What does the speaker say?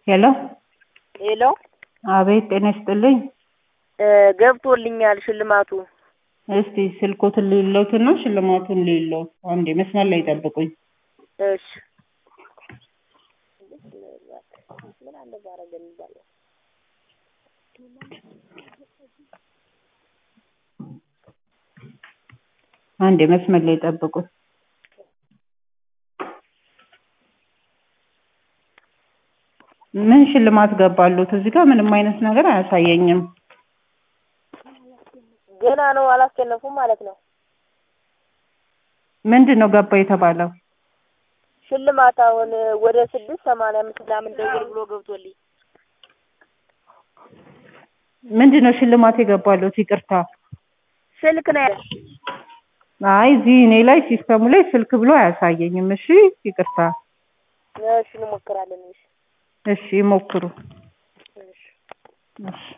ሄሎ ሄሎ አቤት ጤና ይስጥልኝ እ ገብቶልኛል ሽልማቱ። እስቲ ስልኮትን ልለውትና ሽልማቱን ልለው አንዴ መስመር ላይ ጠብቁኝ እሺ አንዴ መስመር ላይ ጠብቁኝ ምን ሽልማት ገባሉት እዚህ ጋር ምንም አይነት ነገር አያሳየኝም ገና ነው አላስሸነፉም ማለት ነው። ምንድን ነው ገባ የተባለው ሽልማት አሁን ወደ ስድስት ሰማንያ አምስት ምናምን ደውል ብሎ ገብቶልኝ ምንድን ነው ሽልማት የገባሉት ይቅርታ ስልክ ነው ያለ አይ እዚህ እኔ ላይ ሲስተሙ ላይ ስልክ ብሎ አያሳየኝም እሺ ይቅርታ እሺ እንሞክራለን እሺ እሺ ይሞክሩ እሺ እሺ